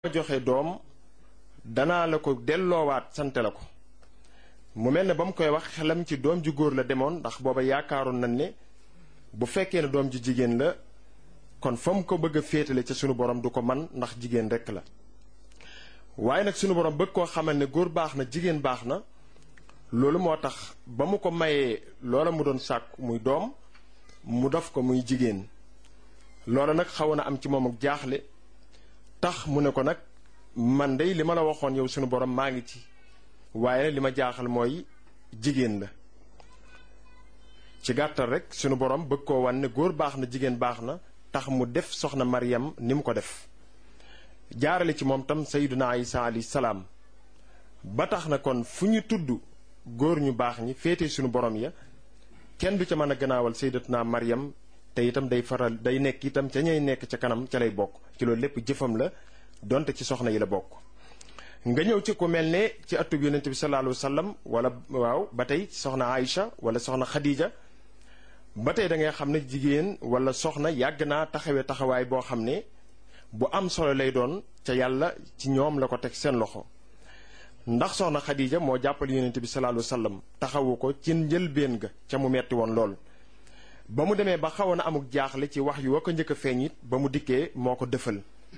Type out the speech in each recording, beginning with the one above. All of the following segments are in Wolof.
joxe doom danaa la ko delloowaat sante la ko mu mel ne ba mu koy wax xelam ci doom ju góor la demoon ndax booba yaakaaroon nañ ne bu fekkee ne doom ju jigéen la kon fa mu ko bëgg a féetale ca sunu borom du ko man ndax jigéen rekk la waaye nag sunu borom bëgg koo xamal ne góor baax na jigéen baax na loolu moo tax ba mu ko mayee loola mu doon sàkk muy doom mu def ko muy jigéen loola nag xaw na am ci moom ak jaaxle tax mu ne ko nag man dey li ma la waxoon yow sunu borom maa ngi ci waaye li ma jaaxal mooy jigéen la ci gàttal rek sunu borom bëgg koo wan ne góor baax na jigéen baax na tax mu def soxna Maryam ni mu ko def jaarale ci moom tam sayyiduna Isa alayhi salaam ba tax na kon fu ñu tudd góor ñu baax ñi féete sunu borom ya kenn du ca mën a gannaawal sayyidatuna Maryam te itam day faral day nekk itam ca ñay nekk ca kanam ca lay bokk ci loolu lépp jëfam la donte ci soxna yi la bokk nga ñëw ci ku mel ne ci atub yonente bi sallallahu alayhi wa sallam wala waaw ba tey soxna Aïcha wala soxna Khadija ba tey da ngay xam ne jigéen wala soxna yàgg naa taxawee taxawaay boo xam ne bu am solo lay doon ca yàlla ci ñoom la ko teg seen loxo ndax soxna Khadija moo jàppale yonente bi sallallahu alayhi wa sallam taxawu ko ci njëlbéen ga ca mu metti woon lool ba mu demee ba xawoon na amuk jaaxle ci wax yu wa ko njëkk a feeñ it ba mu dikkee moo ko dëfal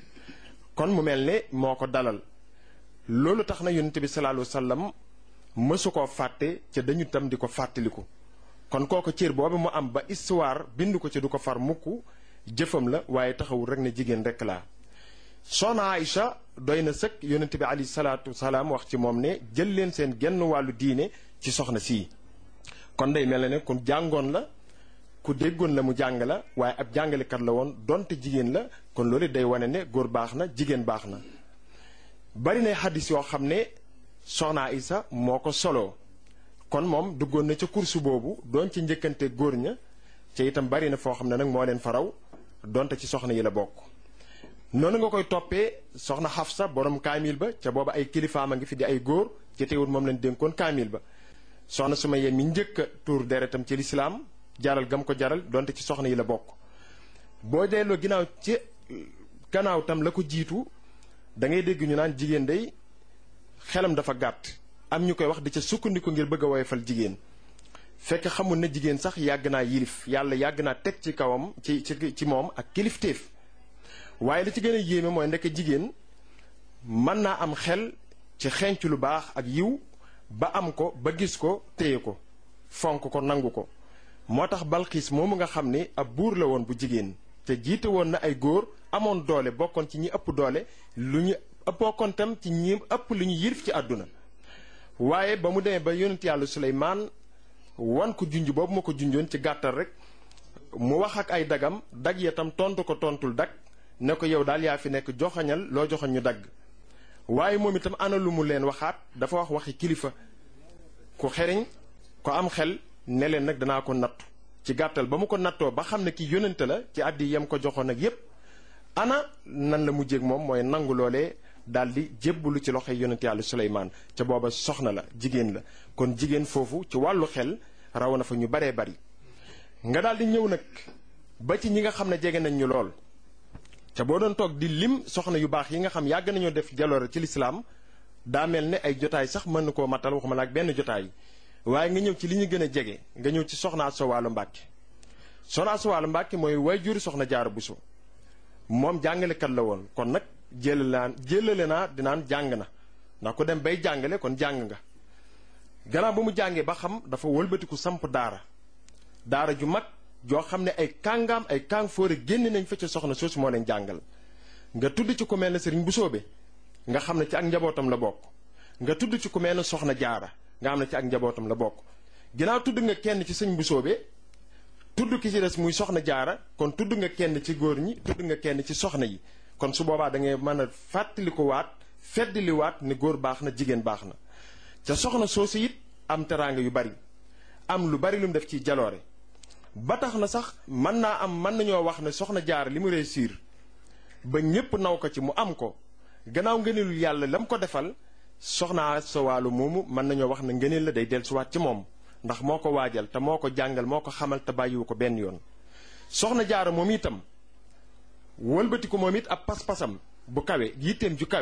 kon mu mel ne moo ko dalal loolu tax na yonente bi sallallahu alayhi wa sallam mësu koo fàtte ca dañu tam di ko fàttaliku kon kooku cër boobu mu am ba histoire bind ko ci du ko far mukk jëfam la waaye taxawul rek ne jigéen rek laa soxna Aïcha doy na sëkk yonente bi alayhi salaatu wasalaam wax ci moom ne jël leen seen genn wàllu diine ci soxna sii kon day mel ne ku jàngoon la ku déggoon la mu jàng la waaye ab jàngalekat la woon donte jigéen la kon loolu day wane ne góor baax na jigéen baax na bari na xaddis yoo xam ne soxna Isa moo ko soloo kon moom duggoon na ca kursu boobu doon ci njëkkante góor ña ca itam bari na foo xam ne nag moo leen faraw donte ci soxna yi la bokk noonu nga koy toppee soxna Xafsa borom kaamil ba ca booba ay kilifaam a ngi fi di ay góor ci teewul moom lañ dénkoon kaamil ba soxna Sumayya mi njëkk a tuur deretam ci lislaam jaral gam ko jaral donte ci soxna yi la bokk boo delloo ginnaaw ci gannaaw tam la ko jiitu da ngay dégg ñu naan jigéen day xelam dafa gàtt am ñu koy wax di ca sukkandiku ngir bëgg a woyofal jigéen fekk xamul ne jigéen sax yàgg naa yilif yàlla yàgg naa teg ci kawam ci ci ci moom ak kilifteef waaye li ci gën a yéeme mooy ndekk jigéen mën naa am xel ci xenc lu baax ak yiw ba am ko ba gis ko téye ko fonk ko nangu ko moo tax balxiis moomu nga xam ni ab buur la woon bu jigéen te jiite woon na ay góor amoon doole bokkoon ci ñi ëpp doole lu ñu bokkoon tam ci ñi ëpp lu ñu yilif ci àdduna waaye ba mu demee ba yonent yàlla suleymaan wan ko junj boobu ma ko junjoon ci gàttal rek mu wax ak ay dagam dag ya tam tontu ko tontul dag ne ko yow daal yaa fi nekk joxañal loo joxañ ñu dagg waaye moom itam ana lu mu leen waxaat dafa wax waxi kilifa ku xeriñ ko am xel ne leen nag danaa ko nattu ci gàttal ba mu ko nattoo ba xam ne ki yónnante la ci àddi yam ko joxoon ak yépp ana nan la mujjéeg moom mooy nangu loolee daldi jébbalu ci loxoy yónnante yàlla Suleymaan ca booba soxna la jigéen la kon jigéen foofu ci wàllu xel raw na fa ñu baree bari nga daldi ñëw nag ba ci ñi nga xam ne jege nañ ñu lool ca boo doon toog di lim soxna yu baax yi nga xam yàgg nañoo def jaloore ci lislaam daa mel ne ay jotaay sax mën na koo matal waxuma la ak benn jotaay waaye nga ñëw ci li ñu gën a jege nga ñëw ci soxna Asta Walo Mbàkke soxna Asta Walo Mbàkke mooy waajur soxna Jaara Buso moom jàngalekat la woon kon nag jëlale naa jëlale naa dinaan jàng na ndax ku dem bay jàngale kon jàng nga gannaaw ba mu jàngee ba xam dafa wëlbatiku samp daara daara ju mag joo xam ne ay kàngaam ay kàng fóore génn nañ fa ca soxna soosu moo leen jàngal nga tudd ci ku mel ne sëriñ Busoobe nga xam ne ci ak njabootam la bokk nga tudd ci ku mel ne soxna jaara nga xam ne ci ak njabootam la bokk ginnaaw tudd nga kenn ci sëñ Busoobe tudd ki ci des muy soxna jaara kon tudd nga kenn ci góor ñi tudd nga kenn ci soxna yi kon su boobaa da ngay mën a fàttaliku waat feddali waat ne góor baax na jigéen baax na ca soxna soosu it am teraanga yu bari am lu bari lu mu def ci jaloore ba tax na sax mën naa am mën nañoo wax ne soxna jaara li mu réussir ba ñépp naw ko ci mu am ko gannaaw ngëneelul yàlla la mu ko defal soxna sa wàllu moomu mën nañoo wax ne ngëneel la day dellusiwaat ci moom ndax moo ko waajal te moo ko jàngal moo ko xamal te bàyyiwu ko benn yoon soxna jaara moom itam wëlbati ko moom it ab pas-pasam bu kawe yitteem ju kawe